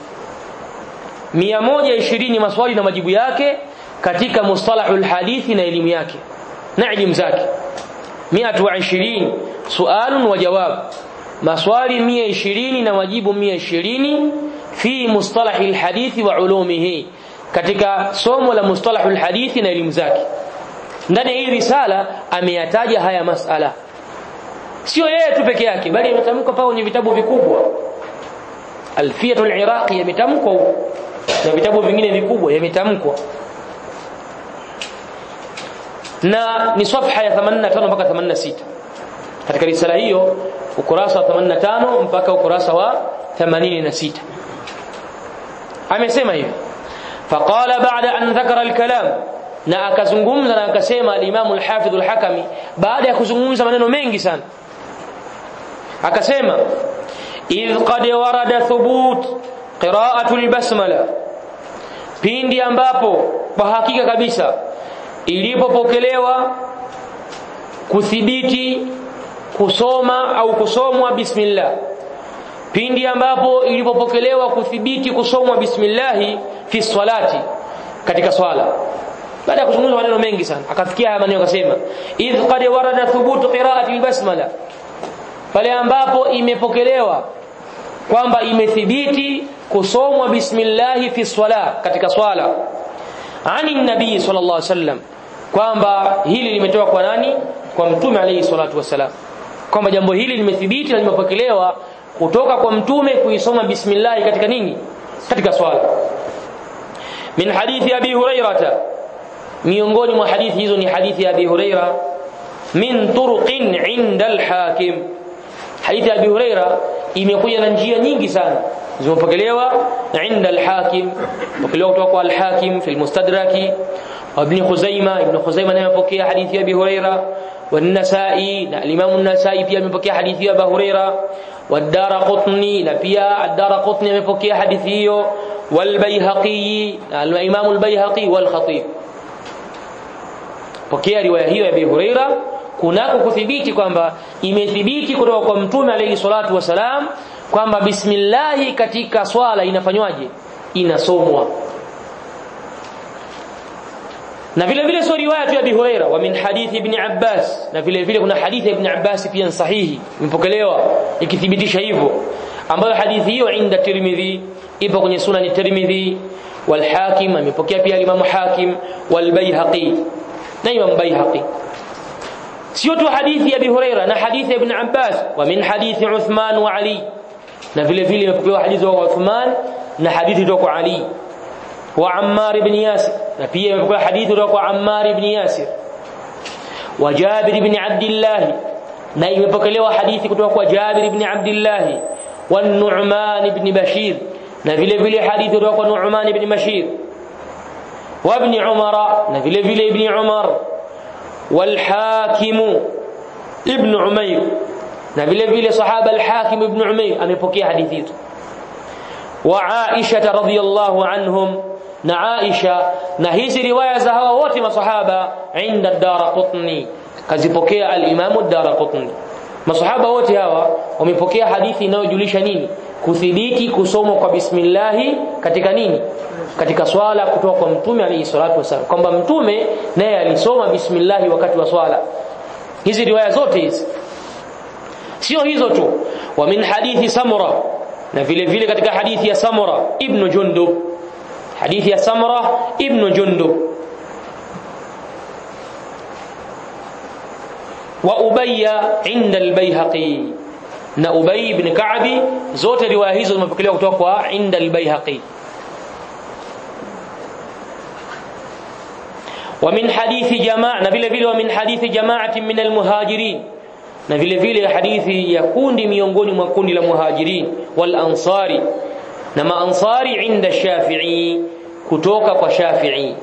120 maswali na majibu yake katika mustalahul hadithi na elimu yake na elimu zake 120 sualun wa jawab maswali 120 na majibu 120 fi mustalahil hadithi wa ulumihi katika somo la mustalahul hadithi na elimu zake ndani ya hii risala ameyataja haya masala sio yeye tu peke yake bali imetamkwa pao kwenye vitabu vikubwa alfiyatul iraqi yametamkwa na vitabu vingine vikubwa yametamkwa na ni safha ya 85 mpaka 86 katika risala hiyo ukurasa wa 85 mpaka ukurasa wa 86 amesema hivi faqala ba'da an dhakara al-kalam na akazungumza na akasema al-Imam al-Hafidh al-Hakami baada ya kuzungumza maneno mengi sana akasema idh qad warada thubut qira'atu al-basmala pindi ambapo kwa hakika kabisa ilipopokelewa kuthibiti kusoma au kusomwa bismillah pindi ambapo ilipopokelewa kuthibiti kusomwa bismillah fi salati katika swala baada ya kuzungumza maneno mengi sana akafikia haya maneno akasema idh qad warada thubutu qira'ati albasmala pale ambapo imepokelewa kwamba imethibiti kusomwa bismillah fi swala katika swala ani nabii sallallahu alaihi wasallam kwamba hili limetoka kwa nani kwa mtume alayhi salatu wasalam kwamba jambo hili limethibiti na limepokelewa kutoka kwa mtume kuisoma bismillah katika nini katika swala min hadithi abi hurairata miongoni mwa hadithi hizo ni hadithi ya abi huraira min turuqin inda al-hakim hadithi ya abi huraira imekuja na njia nyingi sana zimepokelewa inda al-hakim pokelewa kutoka kwa al-hakim fi al-mustadraki وابن خزيمة ابن خزيمة نعم بكي حديث أبي هريرة والنسائي الإمام النسائي فيها من بكي حديث أبي هريرة والدار قطني نبيا الدار قطني من بكي حديثه والبيهقي الإمام البيهقي والخطيب pokea riwaya hiyo ya Abi Huraira kunako kuthibiti kwamba imethibiti kutoka kwa mtume alayhi salatu wasalam kwamba bismillah katika swala inafanywaje inasomwa na vile vile sio riwaya tu ya Abi Huraira wa min hadithi ibn Abbas na vile vile kuna hadithi ya ibn Abbas pia sahihi imepokelewa ikithibitisha hivyo ambayo hadithi hiyo inda Tirmidhi ipo kwenye sunan Tirmidhi wal Hakim amepokea pia Imam Hakim wal Baihaqi na Imam Baihaqi sio tu hadithi ya Abi Huraira na hadithi ya ibn Abbas wa min hadithi Uthman wa Ali na vile vile imepokelewa hadithi wa Uthman na hadithi kutoka kwa Ali wa Ammar ibn Yasir na pia imepokea hadithi kutoka kwa Ammar ibn Yasir wa Jabir ibn Abdullah na imepokelewa hadithi kutoka kwa Jabir ibn Abdullah wa Nu'man ibn Bashir na vile vile hadithi kutoka kwa Nu'man ibn Bashir wa ibn Umar na vile vile ibn Umar wal Hakim ibn Umayr na vile vile sahaba al-Hakim ibn Umayr amepokea hadithi hizo wa Aisha radhiyallahu anhum na Aisha na hizi riwaya za hawa wote masahaba inda Daraqutni kazipokea al-Imam ad-Daraqutni masahaba wote hawa wamepokea hadithi inayojulisha nini kuthibiti kusomwa kwa bismillahi katika nini katika swala kutoka kwa mtume alayhi salatu wasallam kwamba mtume naye alisoma bismillahi wakati wa swala hizi riwaya zote hizi sio hizo tu wa min hadithi samura na vile vile katika hadithi ya samura ibn jundub hadithi ya samura ibn jundub wa ubayya inda al-bayhaqi na ubay ibn ka'bi zote riwaya hizo zimepokelewa kutoka kwa inda al-bayhaqi ومن حديث جماعة vile vile ومن حديث جماعة من المهاجرين na vile vile hadithi ya kundi miongoni mwa kundi la muhajirin wal ansari na maansari inda shafi'i kutoka kwa shafi'i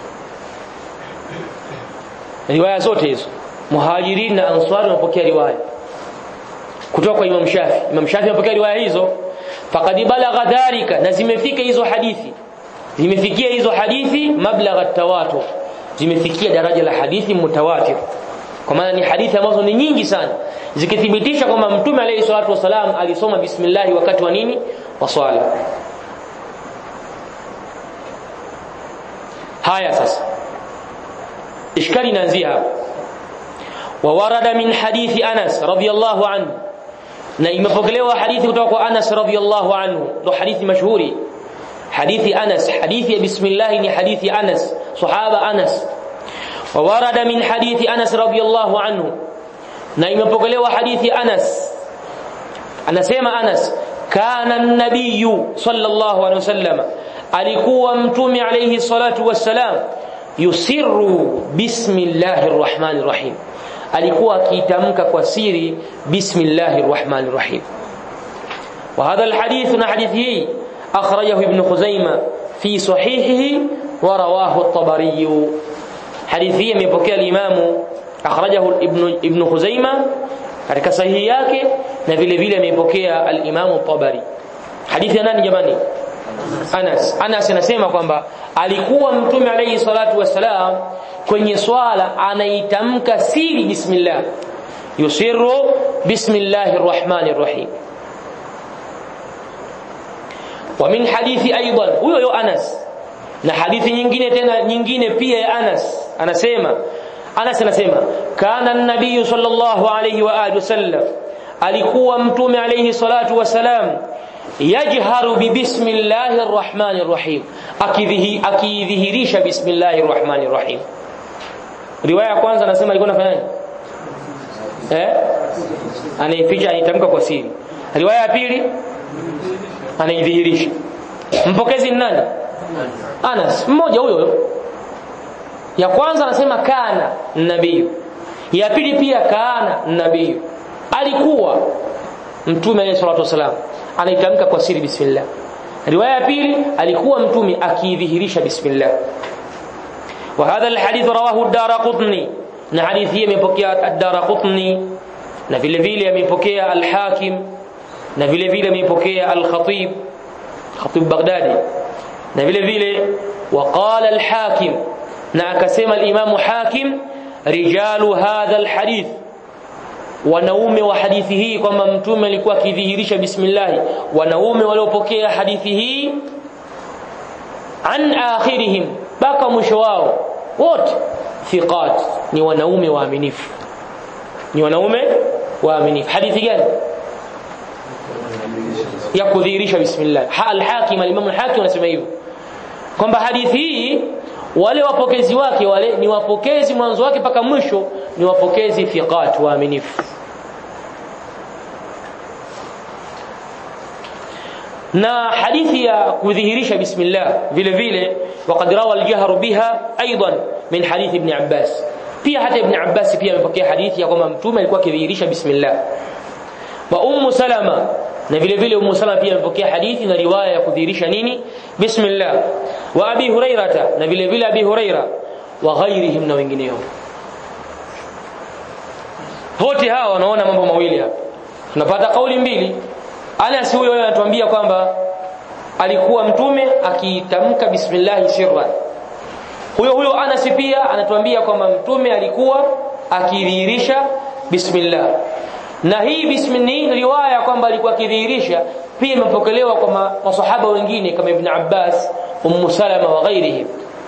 riwaya zote hizo muhajirin na ansari wamepokea riwaya kutoka kwa imam shafi imam shafi amepokea riwaya hizo faqad balagha dhalika na zimefika hizo hadithi zimefikia hizo hadithi mablagha tawatur zimefikia daraja la hadithi mutawatir kwa maana ni hadithi ambazo ni nyingi sana zikithibitisha kwamba mtume alayhi salatu wasalam alisoma bismillah wakati wa nini wa swala haya sasa ishkali inaanzia hapa wa warada min hadithi Anas radhiyallahu anhu na imepokelewa hadithi kutoka kwa Anas radhiyallahu anhu ndo hadithi mashuhuri hadithi Anas hadithi ya bismillah ni hadithi Anas sahaba Anas وورد من حديث أنس رضي الله عنه na imepokelewa hadithi Anas anasema Anas kana an-nabiy sallallahu alaihi wasallam alikuwa mtume alayhi salatu wassalam yusirru bismillahir rahmanir rahim alikuwa akitamka kwa siri bismillahir rahmanir rahim wa hadha al-hadith na hadithi hii akhrajahu ibn Khuzaimah fi sahihihi wa rawahu at-Tabari hadithi hii imepokea al-Imamu akhrajahu ibn ibn Khuzaima katika sahihi yake na vile vile amepokea al-Imamu Tabari hadithi ya nani jamani Anas Anas anasema kwamba alikuwa mtume alayhi salatu wasalam kwenye swala anaitamka siri bismillah yusirru bismillahir rahmanir rahim wa min hadithi aidan huyo yo Anas na hadithi nyingine tena nyingine pia ya Anas anasema Anas anasema kana an-nabiy sallallahu alayhi wa alihi wasallam alikuwa mtume alayhi salatu wasalam yajharu bi bismillahir rahmanir rahim akidhihi akidhihirisha bismillahir rahmanir rahim riwaya ya kwanza anasema alikuwa anafanyaje eh anaificha anitamka kwa siri riwaya ya pili anaidhihirisha mpokezi ni nani Anas mmoja huyo ya kwanza anasema kana nabii ya pili pia kana nabii alikuwa mtume alayhi salatu wasalam anaitamka kwa siri bismillah riwaya ya pili alikuwa mtume akidhihirisha bismillah wa hadha alhadith rawahu ad-darqutni na hadithi hii imepokea ad-darqutni na vile vile amepokea al-hakim na vile vile amepokea al-khatib khatib baghdadi na vile vile waqala al-hakim na akasema al-imam hakim rijalu hadha al-hadith wanaume wa hadithi hii kwamba mtume alikuwa akidhihirisha bismillah wanaume waliopokea hadithi hii an akhirihim baka mwisho wao wote thiqat ni wanaume waaminifu ni wanaume waaminifu hadithi gani ya kudhihirisha bismillah al-hakim al-imam al-hakim anasema hivyo kwamba hadithi hii wale wapokezi wake wale ni wapokezi mwanzo wake mpaka mwisho ni wapokezi thiqat waaminifu na hadithi ya kudhihirisha bismillah vile vile waqad rawa al-jahr biha aidan min hadith ibn Abbas pia hata ibn Abbas pia amepokea hadithi ya kwamba mtume alikuwa akidhihirisha bismillah wa ummu salama na vile vile ummu salama pia amepokea hadithi na riwaya ya kudhihirisha nini bismillah wa abi hurairata na vile vile abi huraira wa ghairihim na wengineo wote hawa wanaona mambo mawili hapa tunapata kauli mbili Anas huyo anatuambia kwamba alikuwa mtume akitamka bismillah sirran huyo huyo Anas pia anatuambia kwamba mtume alikuwa akidhihirisha bismillah na hii bismillah riwaya kwamba alikuwa akidhihirisha pia imepokelewa kwa masahaba wengine kama Ibn Abbas Ummu Salama wa ghairihim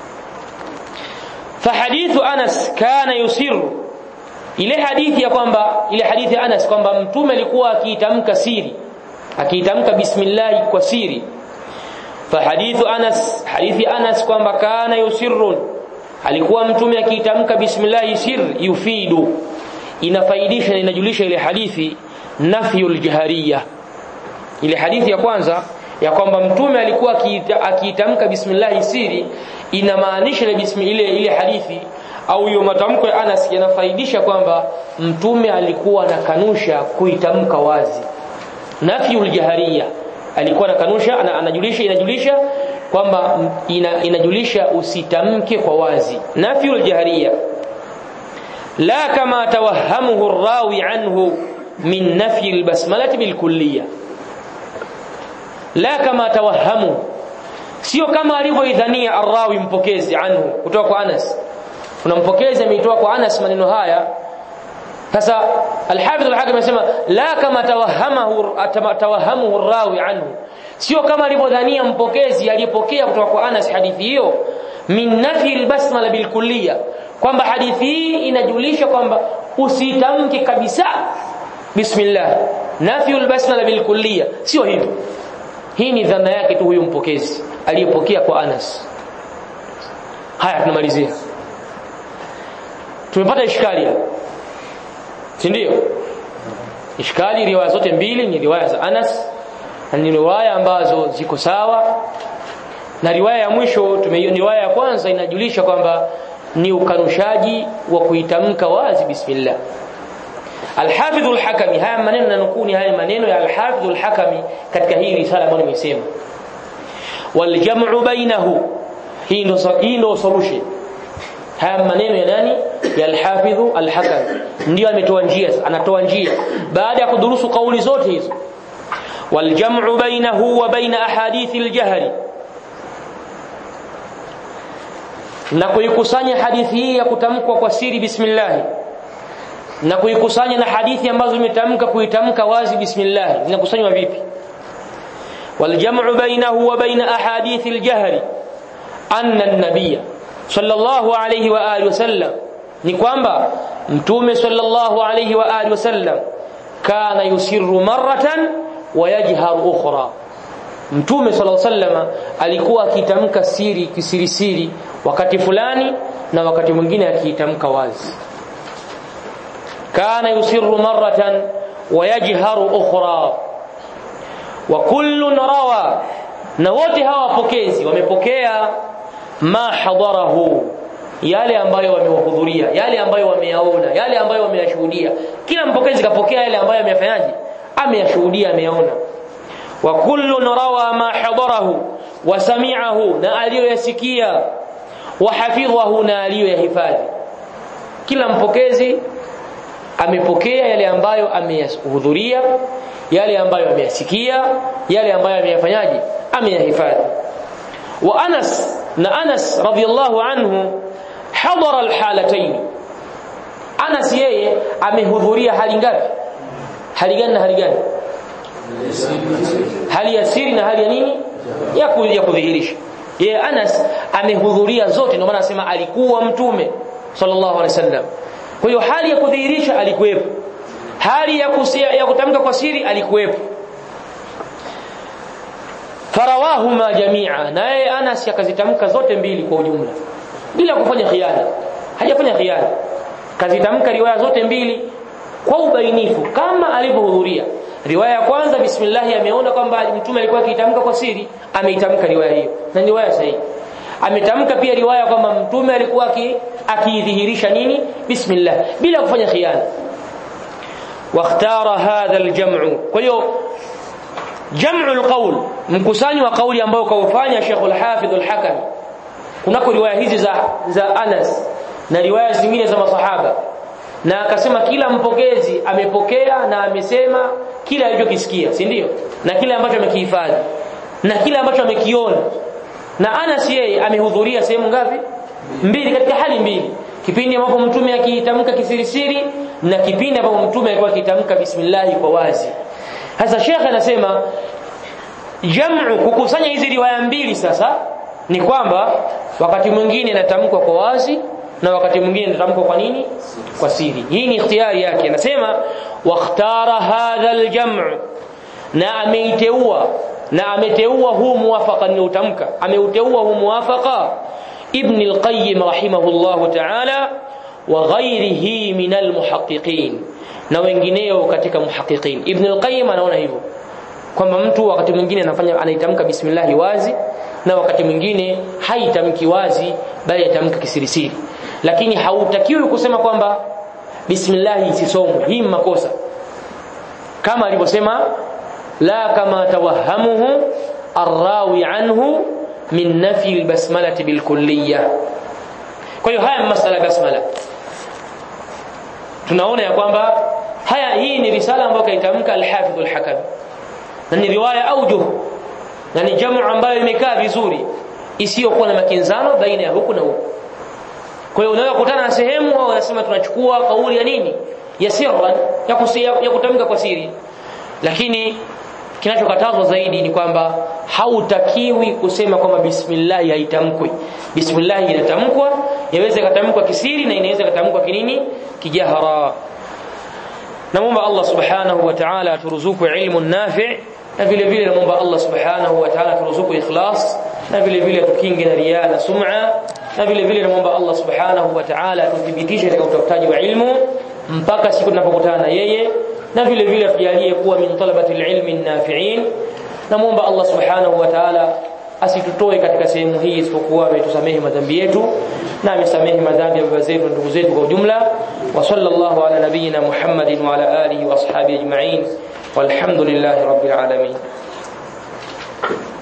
فحديث أنس كان يسر ile hadithi ya kwamba ile hadithi ya Anas kwamba mtume alikuwa akiitamka siri akiitamka bismillah kwa siri fahadithu Anas hadithi Anas kwamba kana yusirrun alikuwa mtume akiitamka bismillah sir yufidu inafaidisha na inajulisha ile hadithi nafyul jahariyah ile hadithi ya kwanza ya kwamba mtume alikuwa akiitamka bismillah siri inamaanisha ile bismillah ile, ile hadithi au hiyo matamko ya Anas yanafaidisha kwamba mtume alikuwa anakanusha kuitamka wazi nafyul jahariya alikuwa anakanusha ana, anajulisha inajulisha kwamba ina, inajulisha usitamke kwa wazi nafyul jahariya la kama tawahamuhu rawi anhu min nafyi albasmalati bilkulliyah la kama tawahamu sio kama alivyoidhania arrawi mpokezi anhu kutoka kwa Anas kuna mpokezi ameitoa kwa Anas maneno haya sasa al-Hafidh al-Hakim anasema la kama tawahamahu tawahamuhu arrawi anhu sio kama alivyodhania mpokezi aliyepokea kutoka kwa Anas hadithi hiyo min nafi al-basmala bilkulliya kwamba hadithi hii inajulisha kwamba usitamke kabisa bismillah nafi al-basmala bilkulliya sio hivyo hii ni dhana yake tu huyu mpokezi aliyepokea kwa Anas haya tunamalizia tumepata ishkali hapa si ndio ishkali riwaya zote mbili ni riwaya za Anas na ni riwaya ambazo ziko sawa na riwaya ya mwisho tumeiona riwaya ya kwanza inajulisha kwamba ni ukanushaji wa kuitamka wazi bismillah Al-Hafidh al-Hakami haya maneno nanukuni haya maneno ya Al-Hafidh al-Hakami katika hii risala ambayo nimesema wal jam'u bainahu hii ndo hii ndo solution haya maneno ya nani ya Al-Hafidh al-Hakami ndio ametoa njia anatoa njia baada ya kudurusu kauli zote hizo wal jam'u bainahu wa baina ahadith al-jahl na kuikusanya hadithi hii ya kutamkwa kwa siri bismillah na kuikusanya na hadithi ambazo zimetamka kuitamka wazi bismillah zinakusanywa vipi waljam'u bainahu wa baina ahadith aljahr anna an-nabiy sallallahu alayhi wa alihi wasallam ni kwamba mtume sallallahu alayhi wa alihi wasallam kana yusirru marratan wa yajharu ukhra mtume sallallahu alayhi wasallam alikuwa akitamka siri kisirisiri wakati fulani na wakati mwingine akiitamka wazi كان يسر مرة ويجهر أخرى وكل روى na wote hawa wapokezi wamepokea ma hadarahu yale ambayo wamewahudhuria yale ambayo wameyaona yale ambayo wameyashuhudia kila mpokezi kapokea yale ambayo ameyafanyaje ameyashuhudia ameyaona wa kullu rawa ma hadarahu wa sami'ahu na aliyoyasikia wa hafidhahu na aliyoyahifadhi kila mpokezi amepokea yale ambayo ameyahudhuria yale ambayo ameyasikia yale ambayo ameyafanyaje ameyahifadhi wa Anas na Anas radhiyallahu anhu hadara alhalatayn Anas yeye amehudhuria hali ngapi hali gani na hali gani hali ya siri na hali ya nini ya ya kudhihirisha yeye Anas amehudhuria zote ndio maana anasema alikuwa mtume sallallahu alaihi wasallam kwa hiyo hali ya kudhihirisha alikuwepo hali ya kusia, ya kutamka kwa siri alikuwepo farawahuma jamia naye Anas akazitamka zote mbili kwa ujumla bila kufanya khiana hajafanya khiana kazitamka riwaya zote mbili kwa ubainifu kama alivyohudhuria riwaya ya kwanza bismillah ameona kwamba mtume alikuwa akitamka kwa siri ameitamka riwaya hiyo na riwaya sahihi ametamka pia riwaya kwamba mtume alikuwa akidhihirisha nini bismillah bila kufanya khiana واختار هذا الجمع kwa hiyo jam'u alqawl mkusanyo wa kauli ambao kaufanya Sheikh al-Hafidh al-Hakami kunako riwaya hizi za za Anas na riwaya zingine za masahaba na akasema kila mpokezi amepokea na amesema kila alichokisikia si ndio na kile ambacho amekihifadhi na kile ambacho amekiona na Anas yeye amehudhuria sehemu ngapi mbili katika hali mbili kipindi ambapo mtume akitamka kisirisiri na kipindi ambapo mtume alikuwa akitamka bismillah kwa wazi sasa shekhe anasema jamu kukusanya hizi riwaya mbili sasa ni kwamba wakati mwingine inatamkwa kwa wazi na wakati mwingine inatamkwa kwa nini kwa siri hii ni ikhtiyari yake anasema wakhtara hadha aljamu na ameiteua na ameteua huu muwafaqa niliotamka ameuteua huu muwafaqa ibn al-qayyim rahimahullah ta'ala wa ghayrihi min al-muhaqqiqin na wengineo katika muhaqqiqin ibn al-qayyim anaona hivyo kwamba mtu wakati mwingine anafanya anaitamka bismillah wazi na wakati mwingine haitamki wazi bali atamka kisirisiri lakini hautakiwi kusema kwamba bismillah isisomwe hii makosa kama alivyosema la kama tawahamuhu arrawi anhu min nafi albasmalati bilkulliyya kwa hiyo haya masala basmala tunaona ya kwamba haya hii ni risala ambayo kaitamka al-Hafidh al-Hakam na ni riwaya aujuh na ni jamu ambayo imekaa vizuri isiyokuwa na makinzano baina ya huku na huku kwa hiyo unaweza kukutana na sehemu au wanasema tunachukua kauli ya nini ya sirran ya, kusia, ya kutamka kwa siri lakini kinachokatazwa zaidi ni kwamba hautakiwi kusema kwamba bismillah haitamkwi bismillah inatamkwa yaweza katamkwa kisiri na inaweza katamkwa kinini kijahara namuomba Allah subhanahu wa ta'ala aturuzuku ilmu nafi' na vile vile namuomba Allah subhanahu wa ta'ala aturuzuku ikhlas na vile vile tukinge na riya na sum'a na vile vile namuomba Allah subhanahu wa ta'ala atuthibitishe katika utafutaji wa ilmu mpaka siku tunapokutana na yeye na vile vile tujalie kuwa min talabati alilmi nafi'in namuomba Allah subhanahu wa ta'ala asitutoe katika sehemu hii isipokuwa ametusamehe madhambi yetu na amesamehe madhambi ya baba zetu na ndugu zetu kwa ujumla wa sallallahu ala nabiyyina Muhammadin wa ala alihi wa ashabihi ajma'in walhamdulillahi rabbil alamin